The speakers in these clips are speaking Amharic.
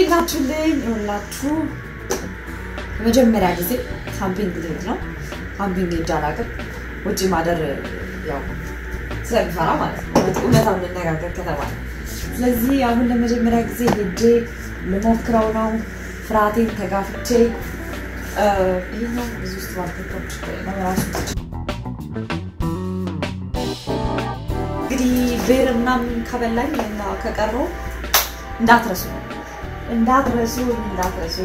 እንዴት ናችሁልኝ? ይኸውላችሁ የመጀመሪያ ጊዜ ካምፒንግ ልሄድ ነው። ካምፒንግ ሄጄ አላውቅም። ውጭ ማደር ያው ስለሚፈራ ማለት ነው። እውነታ እንነጋገር ከተባለ ስለዚህ አሁን ለመጀመሪያ ጊዜ ሄጄ ልሞክረው ነው። ፍርሃቴን ተጋፍቼ ይህኛው ብዙ ውስጥ ባልተቶች ራሱ እንግዲህ ብር ምናምን ከበላኝ እና ከቀረው እንዳትረሱ እንዳትረሱ እንዳትረሱ።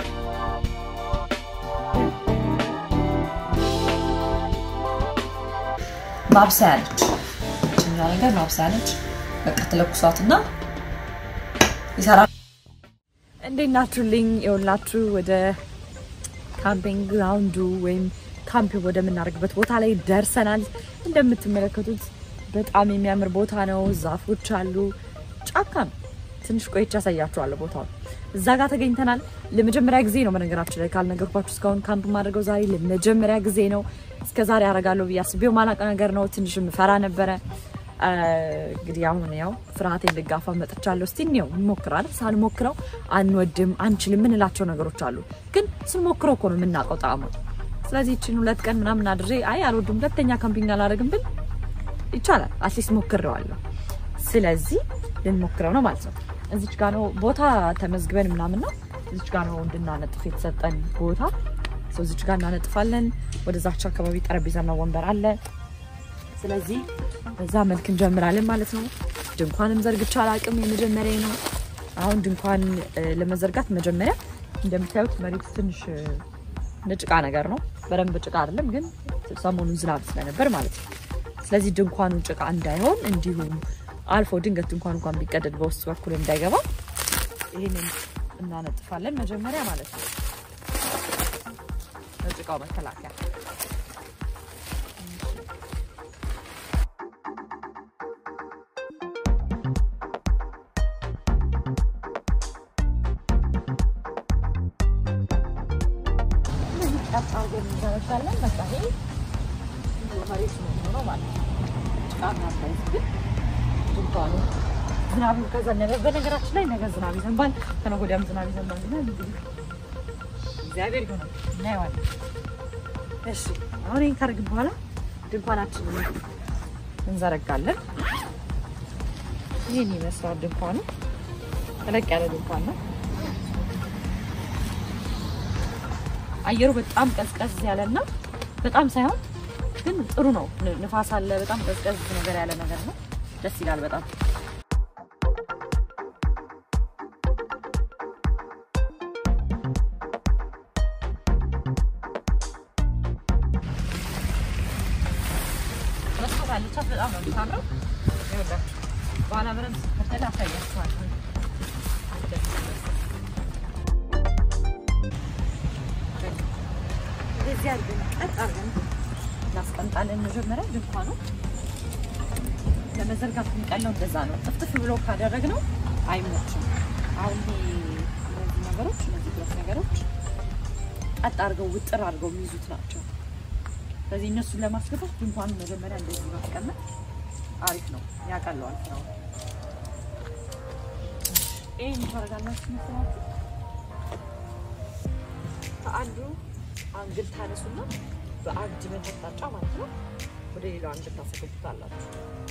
ማብሰያ ነች እኛ ነገር ማብሰያ ነች። በቃ ትለኩሷትና ይሰራል። እንዴት ናችሁልኝ? የሁላችሁ ወደ ካምፒንግ ግራውንዱ ወይም ካምፕ ወደምናደርግበት ቦታ ላይ ደርሰናል። እንደምትመለከቱት በጣም የሚያምር ቦታ ነው። ዛፎች አሉ፣ ጫካ ነው። ትንሽ ቆይቼ ያሳያችኋለሁ ቦታው። እዛ ጋር ተገኝተናል። ለመጀመሪያ ጊዜ ነው በነገራችን ላይ ካልነገርኳችሁ እስካሁን ካምፕ ማድረገው ዛሬ ለመጀመሪያ ጊዜ ነው። እስከ ዛሬ አደርጋለሁ ብዬ አስቤው ማላውቅ ነገር ነው። ትንሽ ፈራ ነበረ። እንግዲህ አሁን ያው ፍርሃቴን ልጋፋ መጥቻለሁ። እስቲ እኔው እንሞክራለን። ሳንሞክረው አንወድም አንችልም የምንላቸው ነገሮች አሉ፣ ግን ስንሞክረው እኮ ነው የምናውቀው ጣዕሙ። ስለዚህ ይችን ሁለት ቀን ምናምን አድሬ አይ አልወድም ሁለተኛ ካምፒንግ አላደርግም ብል ይቻላል። አትሊስት ሞክሬዋለሁ። ስለዚህ ልንሞክረው ነው ማለት ነው። እዚች ጋ ነው ቦታ ተመዝግበን ምናምን ነው። እዚች ጋ ነው እንድናነጥፍ የተሰጠን ቦታ። እዚች ጋ እናነጥፋለን። ወደዛች አካባቢ ጠረጴዛና ወንበር አለ። ስለዚህ በዛ መልክ እንጀምራለን ማለት ነው። ድንኳንም ዘርግቻ አላቅም፣ የመጀመሪያ ነው። አሁን ድንኳን ለመዘርጋት መጀመሪያ እንደምታዩት መሬቱ ትንሽ ጭቃ ነገር ነው። በደንብ ጭቃ አይደለም፣ ግን ሰሞኑን ዝናብ ስለነበር ማለት ነው። ስለዚህ ድንኳኑ ጭቃ እንዳይሆን እንዲሁም አልፎ ድንገት ድንኳን እንኳን ቢቀደድ በውስጥ በኩል እንዳይገባ ይህንን እናነጥፋለን መጀመሪያ ማለት ነው። ለጭቃው መከላከያ እንዘረጋለን። በቃ ይሄ መሬት ነው የሚሆነው ማለት ነው። ጭቃ ምናምን ግን ድንኳኑ ዝናብ ከዘነበ በነገራችን ላይ ነገ ዝናብ ይዘንባል፣ ከነገ ወዲያም ዝናብ ይዘንባል። እና እግዚአብሔር ይሆናል እናየዋለን። እሺ አሁን ይህን ካደረግን በኋላ ድንኳናችንን እንዘረጋለን። ይህን ይመስላል ድንኳኑ። ተለቅ ያለ ድንኳን ነው። አየሩ በጣም ቀዝቀዝ ያለና በጣም ሳይሆን ግን ጥሩ ነው። ንፋስ አለ። በጣም ቀዝቀዝ ነገር ያለ ነገር ነው። ደስ ይላል በጣም መስኮት አለቻት። በጣም ነው የምታምረው። ይኸውላችሁ በኋላ በደንብ ስትከተል አሳያችኋለሁ። እንደዚህ አድርገን ቀጥ አድርገን እናስቀምጣለን። መጀመሪያ ድንኳኑ ለመዘርጋት የሚቀለው እንደዛ ነው። ጥፍጥፍ ብሎ ካደረግነው አይሞችም። አሁን እነዚህ ነገሮች እነዚህ ሁለት ነገሮች ቀጥ አድርገው ውጥር አድርገው የሚይዙት ናቸው። ስለዚህ እነሱን ለማስገባት ድንኳኑ መጀመሪያ እንደዚህ ማስቀመጥ አሪፍ ነው፣ ያቀለዋል ስራው። ይህን ታደርጋላችሁ መስላችሁ ከአንዱ አንግል ታነሱና በአንድ መታጫ ማለት ነው ወደ ሌላው አንግል ታስገቡታላችሁ።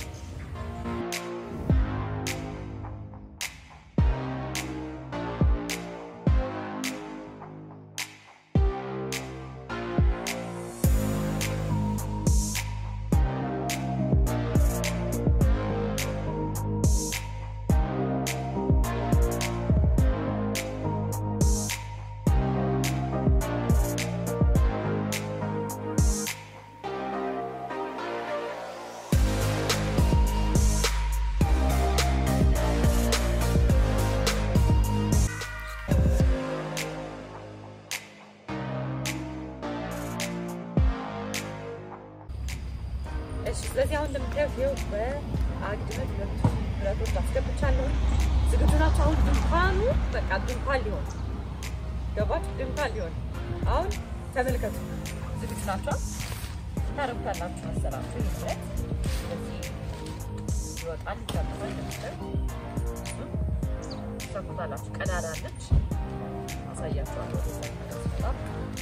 ስለዚህ አሁን እንደምታዩት ይኸው በአግድመት ሁለቱ ብረቶች አስገብቻለሁ። ዝግጁ ናቸው። አሁን ድንኳኑ በቃ ድንኳን ሊሆን ገባችሁ? ድንኳን ሊሆን አሁን ተመልከቱ። ዝግጁ ናቸው። ታረጉታላችሁ መሰላችሁ። ይለት ስለዚህ ይወጣል ይጨምራል። እንደምታዩት ሰኩታላችሁ። ቀዳዳ አለች፣ አሳያችኋለሁ። በጣም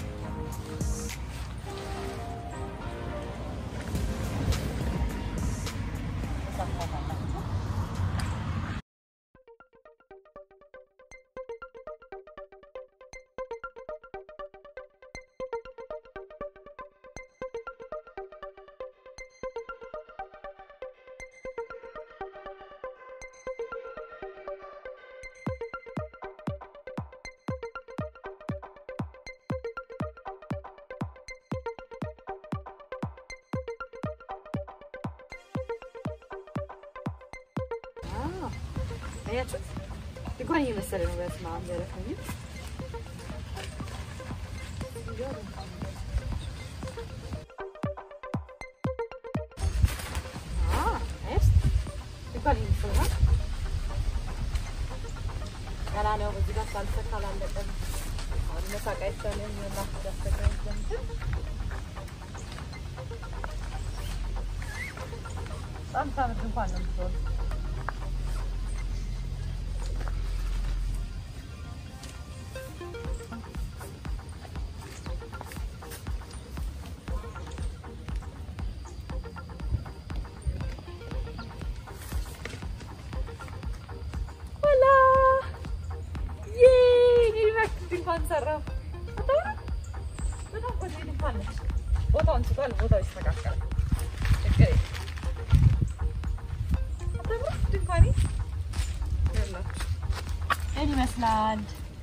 አያችሁት? ድጓን እየመሰለ ነው። በስመ አብ ዘረፈኝ። ድጓን እየመሰለ ነው። ገና ነው። በዚህ ጋር ሳልሰካ አላለቀም። አሁን መሳቅ አይቻልም። የማስተዳስተቀኝ ዘንድ በጣም ታምር እንኳን ነው የምትሆን ድንኳን ሰራው። በጣም ቆንጆ ድንኳን ነች። ቦታውን ስቷል። ቦታው ይስተካከላል። ችግር የለም። አታምርም? ድንኳኔ ይህን ይመስላል።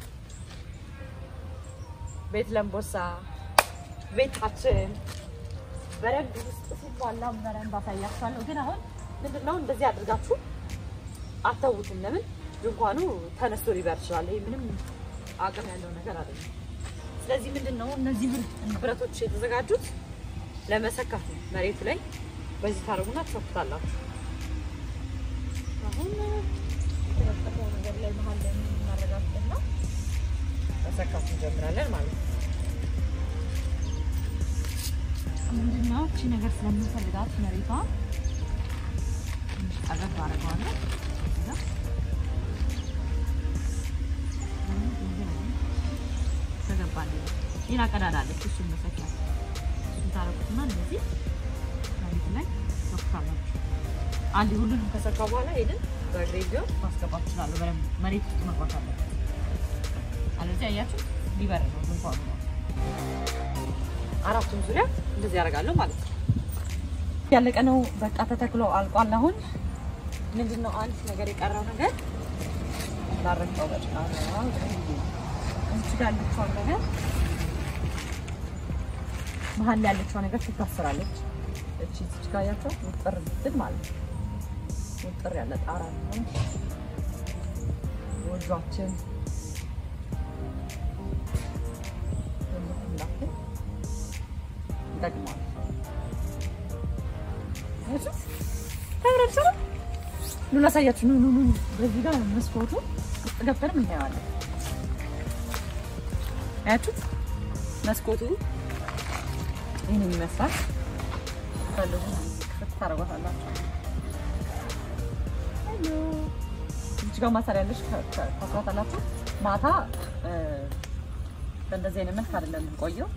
ቤት ለምቦሳ ቤታችን በረንድ ውስጥ ሲሟላ በረንድ አሳያችኋለሁ። ግን አሁን ምንድን ነው እንደዚህ አድርጋችሁ አተውትም። ለምን ድንኳኑ ተነስቶ ሊበር ይችላል። ይሄ ምንም አቅም ያለው ነገር አይደለም። ስለዚህ ምንድን ነው እነዚህ ብረቶች የተዘጋጁት ለመሰካት ነው። መሬቱ ላይ በዚህ ታደርጉና ትሰኩታላችሁ። አሁን የተለጠፈው ነገር ላይ መሀል ላይ የምናረጋግጥና መሰካት እንጀምራለን ማለት ነው። ምንድነው እቺ ነገር ስለምንፈልጋት መሬቷ ትንሽ ጠረብ አደርገዋለሁ። ተገባል ሌላ ቀዳዳ አለች። እሱን መሰኪያ እሱን ታረቁትና እንደዚህ መሬት ላይ ሰኩታላችሁ። አንድ ሁሉንም ከሰካ በኋላ ሄድን በእግሬ ቢሆን ማስገባት እችላለሁ። በደንብ መሬት ውስጥ መግባት አለበት። አለዚህ አያችሁ ሊበር ነው ድንኳኑ ነው። አራቱም ዙሪያ እንደዚህ ያደርጋለሁ ማለት ነው። ያለቀ ነው በቃ ተተክሎ አልቋል። አሁን ምንድን ነው አንድ ነገር የቀረው ነገር ላረቀው በጭቃ ነው እዚህ ጋር ያለችውን ነገር መሀል ላይ ያለችው ነገር ትታሰራለች። እቺ እዚህ ጋር ያቸው ውጥር ብትል ማለት ነው። ውጥር ያለ ጣራ ነው ወጇችን እንዳትል ይጠቅማል። ተብረብሰ ኑ ላሳያችሁ። ኑ ኑ ኑ። በዚህ ጋር መስኮቱ ውስጥ ገብተንም እናየዋለን። አያችሁት? መስኮቱ ይህንን ይመስላል። ፈልጉ ክፍት ታደርጓታላችሁ። እዚህ ጋር ማሰሪያ ያለች ታስሯታላችሁ። ማታ በእንደዚህ አይነት መልክ አይደለም የምንቆየው።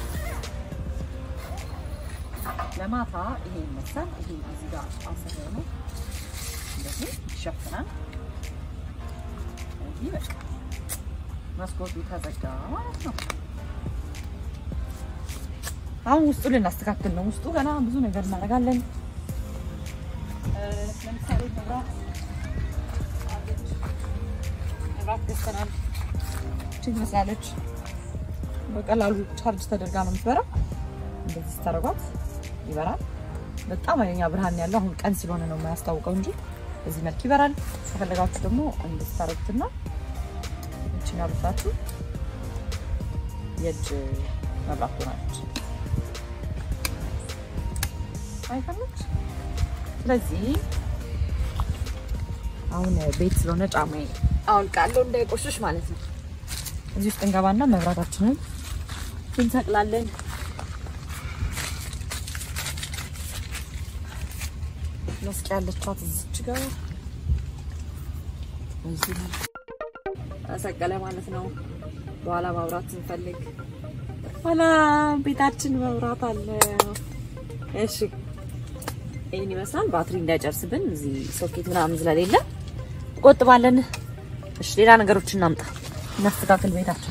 ለማታ ይሄ ይመስላል። ይሄ እዚህ ጋር ማሰሪያ ነው። እንደዚህ ይሸፍናል። እዚህ በቃ መስኮቱ ተዘጋ ማለት ነው። አሁን ውስጡ ልናስተካክል ነው። ውስጡ ገና ብዙ ነገር እናደርጋለን። ለምሳሌ መብራት መብራት ገዝተናል። እችን ትመስላለች። በቀላሉ ቻርጅ ተደርጋ ነው የምትበራው። እንደዚህ ስታደርጓት ይበራል። በጣም ኃይለኛ ብርሃን ያለው አሁን ቀን ስለሆነ ነው የማያስታውቀው እንጂ በዚህ መልክ ይበራል። ከፈለጋችሁ ደግሞ እንድታረጉትና እችን አብርታችሁ የእጅ መብራት ትሆናለች። አይፈለች። ስለዚህ አሁን ቤት ስለሆነ ጫማዬ አውልቃለሁ እንዳይቆሽሽ ማለት ነው። እዚህ ውስጥ እንገባና መብራታችንን እንሰቅላለን። መስቂያ ያለቻት እዚች ጋር እዚህ ተሰቀለ ማለት ነው። በኋላ ማብራት ስንፈልግ ኋላ ቤታችን መብራት አለ። እሺ ይህን ይመስላል። ባትሪ እንዳይጨርስብን እዚህ ሶኬት ምናምን ስለሌለ ቆጥባለን። እሺ ሌላ ነገሮች እናምጣ፣ እናስተካክል ቤታችን።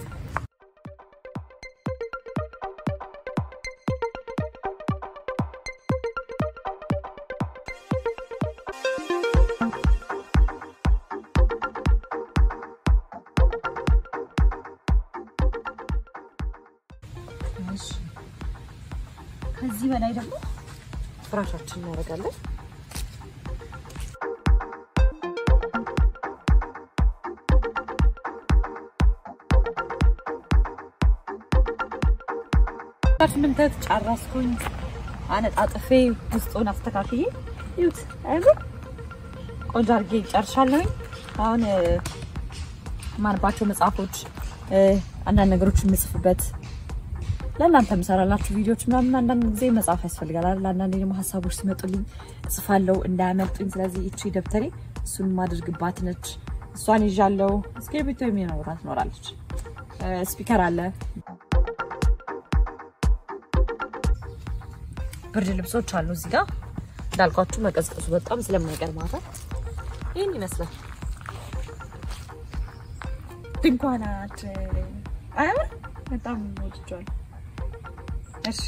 ከዚህ በላይ ደግሞ ፍራሻችን እናደርጋለን። ምንተት ጨረስኩኝ። አነጣጥፌ ውስጡን አስተካክዬ ይሁት አይደል ቆንጆ አድርጌ ጨርሻለሁኝ። አሁን ማንባቸው መጽሐፎች፣ አንዳንድ ነገሮች የምጽፍበት ለእናንተ የምሰራላችሁ ቪዲዮዎች ምናምን አንዳንድ ጊዜ መጽሐፍ ያስፈልጋል አይደል? አንዳንዴ ደግሞ ሀሳቦች ሲመጡልኝ እጽፋለሁ እንዳያመልጡኝ። ስለዚህ እቺ ደብተሬ እሱን ማድርግባት ነች። እሷን ይዣለሁ። እስክሪብቶ የሚኖራ ትኖራለች። ስፒከር አለ። ብርድ ልብሶች አሉ እዚህ ጋር እንዳልኳችሁ መቀዝቀዙ በጣም ስለማይቀር ማታ ይህን ይመስላል። ድንኳናችን አያምር? በጣም ወድጀዋለሁ። እሺ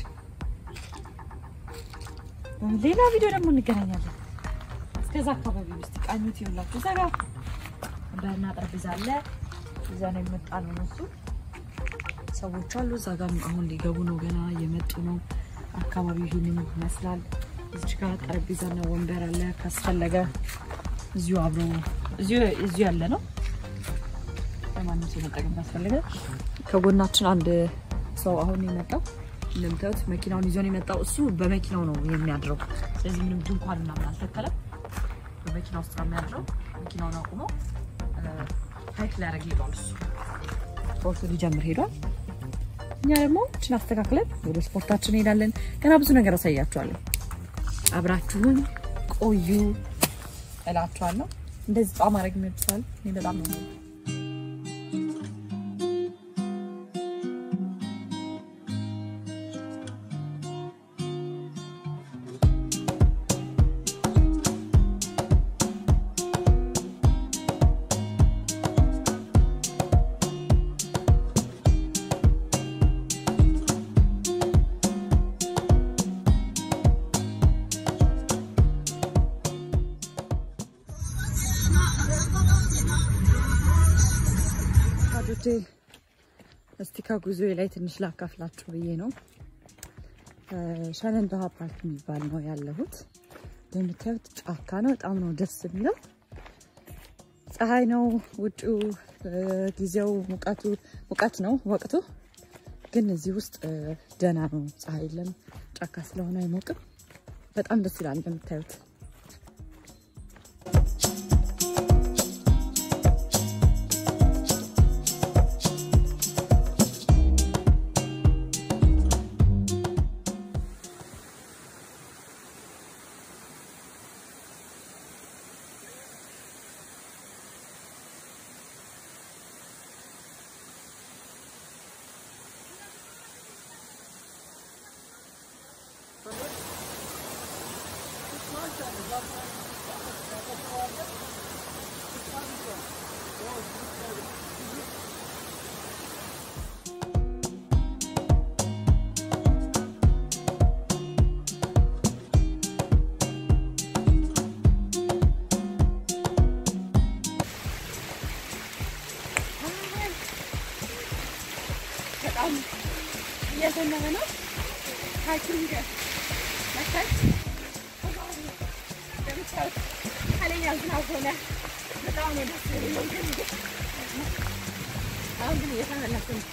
ሌላ ቪዲዮ ደግሞ እንገናኛለን። እስከዛ አካባቢ ውስጥ ቃኙት ይውላችሁ። እዛ ጋር ወንበርና ጠረጴዛ አለ። እዛ ነው የመጣ ነው እነሱ ሰዎች አሉ። እዛ ጋር አሁን ሊገቡ ነው፣ ገና እየመጡ ነው። አካባቢው ይህንን ይመስላል። እዚች ጋር ጠረጴዛና ወንበር አለ። ካስፈለገ እዚሁ አብሮ እዚሁ ያለ ነው። ለማንም ሰው መጠቀም ካስፈለገ ከጎናችን አንድ ሰው አሁን የመጣው እንደምታዩት መኪናውን ይዞ ነው የመጣው። እሱ በመኪናው ነው የሚያድረው። ስለዚህ ምንም ድንኳን ምናምን አልተከለም። በመኪና ውስጥ ነው የሚያድረው። መኪናውን አቁሞ ሀይክ ሊያደርግ ሄዷል። እሱ ስፖርቱ ሊጀምር ሄዷል። እኛ ደግሞ እችን አስተካክለን ወደ ስፖርታችን እንሄዳለን። ገና ብዙ ነገር አሳያችኋለሁ። አብራችሁን ቆዩ እላችኋለሁ። እንደዚህ ጧ ማድረግ የሚወድሰዋል። እኔ በጣም ነው ወዳጆቼ እስቲ ከጉዞዬ ላይ ትንሽ ላካፍላችሁ ብዬ ነው። ሸነንበሃ ፓርክ የሚባል ነው ያለሁት። እንደምታዩት ጫካ ነው። በጣም ነው ደስ የሚለው። ፀሐይ ነው ውጭው፣ ጊዜው ሙቀቱ ሙቀት ነው ወቅቱ። ግን እዚህ ውስጥ ደህና ነው። ፀሐይ የለም፣ ጫካ ስለሆነ አይሞቅም። በጣም ደስ ይላል እንደምታዩት በጣም እየዘነበ ነው። ሀኪንግ መታች እንደምታዩት ኃይለኛ ዝናብ ሆነ። በጣም ነው ደስ የሚለው። ግን አሁን ግን እየተመለሱ ነው።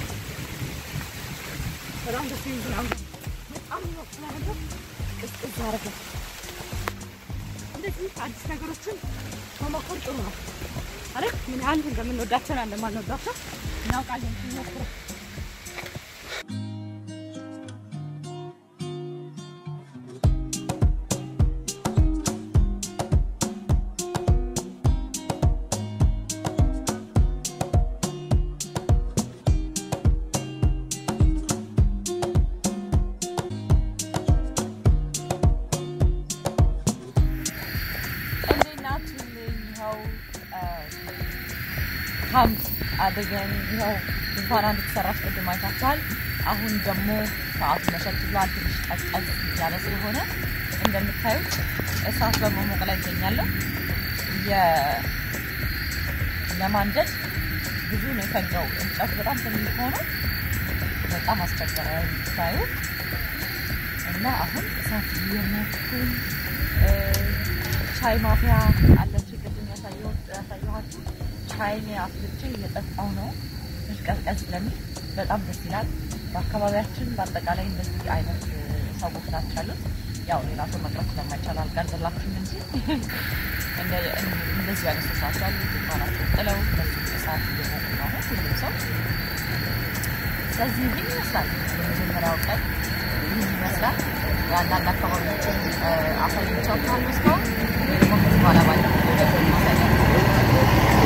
በጣም ደስ የሚል ዝናብ ነው። በጣም ነው ስለነበር ቅዝቅዝ አደረገ። እንደዚህ አዲስ ነገሮችን መሞከር ጥሩ ነው አይደል? ምን ያህል እንደምንወዳቸው እና እንደማንወዳቸው እናውቃለን ስንሞክረው። አድርገን ይኸው ድንኳን አንድ ተሰራች ቅድም አይታችኋል። አሁን ደግሞ ሰዓቱ መሸት ብሏል። ትንሽ ቀዝቀዝ ያለ ስለሆነ እንደምታዩት እሳት በመሞቅ ላይ ይገኛለሁ። ለማንደድ ብዙ ነው የፈጀው። እንጨቱ በጣም ትንሽ ሆነ በጣም አስቸገረ ታዩ እና አሁን እሳት እየሞኩኝ ሻይ ማፍያ አለች ቅድም ያሳየኋችሁ ሻይ አፍልቼ እየጠጣሁ ነው። ትንሽ ቀዝቀዝ ስለሚል በጣም ደስ ይላል። በአካባቢያችን በአጠቃላይ እንደዚህ አይነት ሰዎች ናቸው ያሉት። ያው ሌላ ሰው መቅረብ ስለማይቻል አልቀርጽላችሁም እንጂ እንደዚህ አይነት ሰዎች ናቸው ያሉት። ድንኳናቸውን ጥለው በሱ እሳት እየሞቁ ነው ሁሉም ሰው። ስለዚህ ይህን ይመስላል የመጀመሪያው ቀን ይህን ይመስላል። የአንዳንድ አካባቢዎችን አሳይቻችኋለሁ እስካሁን ወይ ደግሞ ከዚህ በኋላ ባለ ደግሞ ማሳያቸው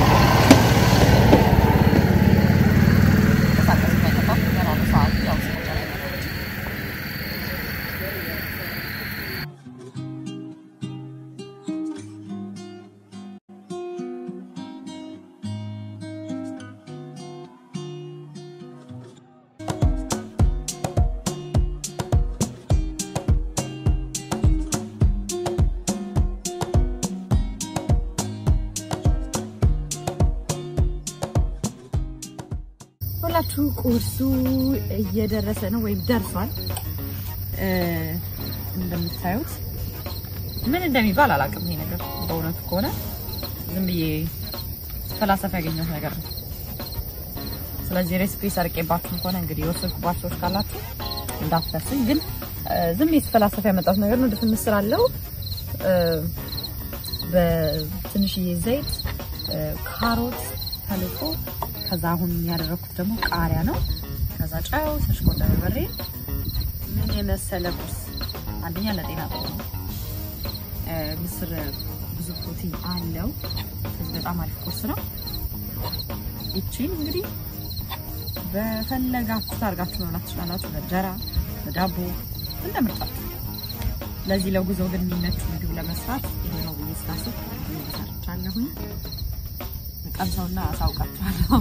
ሁላችሁ ቁርሱ እየደረሰ ነው ወይም ደርሷል። እንደምታዩት ምን እንደሚባል አላውቅም። ይሄ ነገር በእውነቱ ከሆነ ዝም ብዬ ፈላሰፍ ያገኘሁት ነገር ነው። ስለዚህ ሬሲፒ ሰርቄባችሁም ከሆነ እንግዲህ የወሰድኩባችሁ ሰዎች ካላችሁ እንዳትፈስኝ። ግን ዝም ብዬ ፈላሰፍ ያመጣሁት ነገር ነው። ድፍን ምስር አለው በትንሽዬ ዘይት፣ ካሮት ተልጦ ከዛ አሁን ያደረኩት ደግሞ ቃሪያ ነው። ከዛ ጨው፣ ተሽቆ በርበሬ። ምን የመሰለ ቁርስ! አንደኛ ለጤና ጥሩ ነው። ምስር ብዙ ፕሮቲን አለው። ስለዚህ በጣም አሪፍ ቁርስ ነው። ይቺን እንግዲህ በፈለጋችሁ አድርጋችሁ መብላት ትችላላችሁ። በእንጀራ በዳቦ እንደ ምርጫችሁ። ለዚህ ለጉዞ ግን የሚመች ምግብ ለመስራት ይሄ ነው ብዬ ስላስብ ሰርቻለሁኝ። ቀምሰውና አሳውቃችኋለሁ።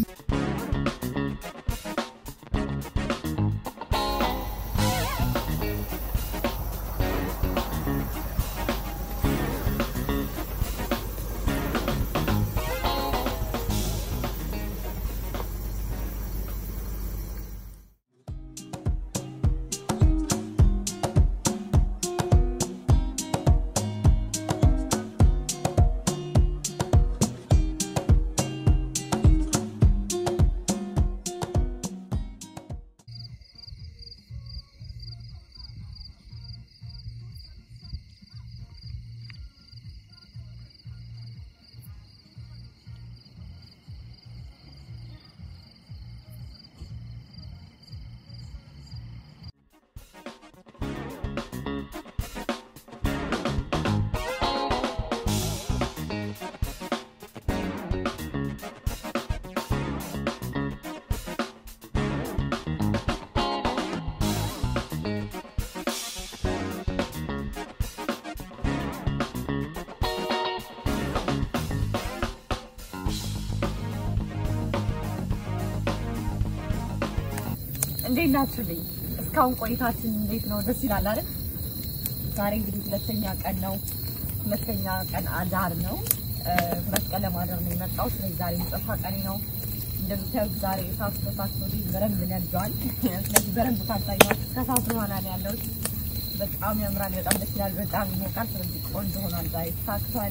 እንዴት ናችሁልኝ? እስካሁን ቆይታችን እንዴት ነው? ደስ ይላል አይደል? ዛሬ እንግዲህ ሁለተኛ ቀን ነው። ሁለተኛ ቀን አዳር ነው። ሁለት ቀን ለማደር ነው የመጣው። ስለዚህ ዛሬ መጨረሻ ቀኔ ነው። እንደምታዩት ዛሬ እሳቱ ተሳክቶ በደንብ ነዷል። ስለዚህ በደንብ ታጣያችሁ። ከእሳቱ በኋላ ነው ያለሁት። በጣም ያምራል። በጣም ደስ ይላል። በጣም ይሞቃል። ስለዚህ ቆንጆ ሆኗል። ዛሬ ተሳክቷል።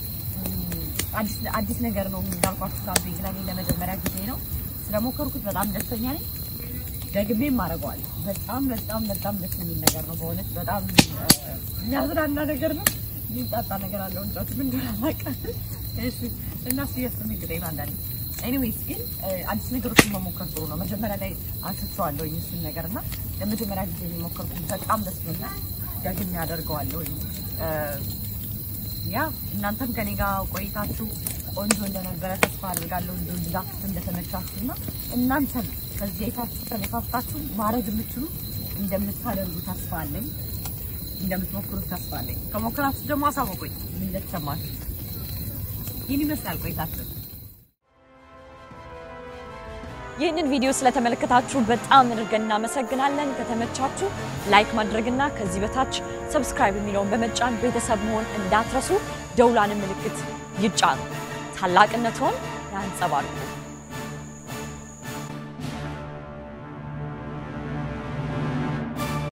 አዲስ ነገር ነው እንዳልኳችሁ። ካምፒንግ ለኔ ለመጀመሪያ ጊዜ ነው። ስለሞከርኩት በጣም ደስተኛ ነኝ። ደግሜም አደርገዋለሁ። በጣም በጣም በጣም ደስ የሚል ነገር ነው። በእውነት በጣም የሚያዝናና ነገር ነው። የሚጣጣ ነገር አለው። እንጫቱ ምን አላውቅም። እሺ እና ሲያስ እንግዲህ አንዳንዴ ኤኒዌይስ ግን አዲስ ነገሮችን መሞከር ጥሩ ነው። መጀመሪያ ላይ አንስቼዋለሁ እሱን ነገር እና ለመጀመሪያ ጊዜ የሚሞከርኩት በጣም ደስ ብሎኛል። ደግሜ አደርገዋለሁ። ያ እናንተም ከኔ ጋር ቆይታችሁ ቆንጆ እንደነበረ ተስፋ አድርጋለሁ። እንዲሁ ብዛት እንደተመቻችሁ እና እናንተም ከዚህ አይታችሁ ተነሳስታችሁ ማድረግ የምትችሉ እንደምታደርጉ ተስፋ አለኝ። እንደምትሞክሩት ተስፋ አለኝ። ከሞከራችሁ ደግሞ አሳውቁኝ ምን እንደተሰማችሁ። ይህን ይመስላል ቆይታችሁ። ይህንን ቪዲዮ ስለተመለከታችሁ በጣም አድርገን እናመሰግናለን። ከተመቻችሁ ላይክ ማድረግና ከዚህ በታች ሰብስክራይብ የሚለውን በመጫን ቤተሰብ መሆን እንዳትረሱ። ደውላን ምልክት ይጫኑ። ታላቅነትዎን ያንጸባርቁ።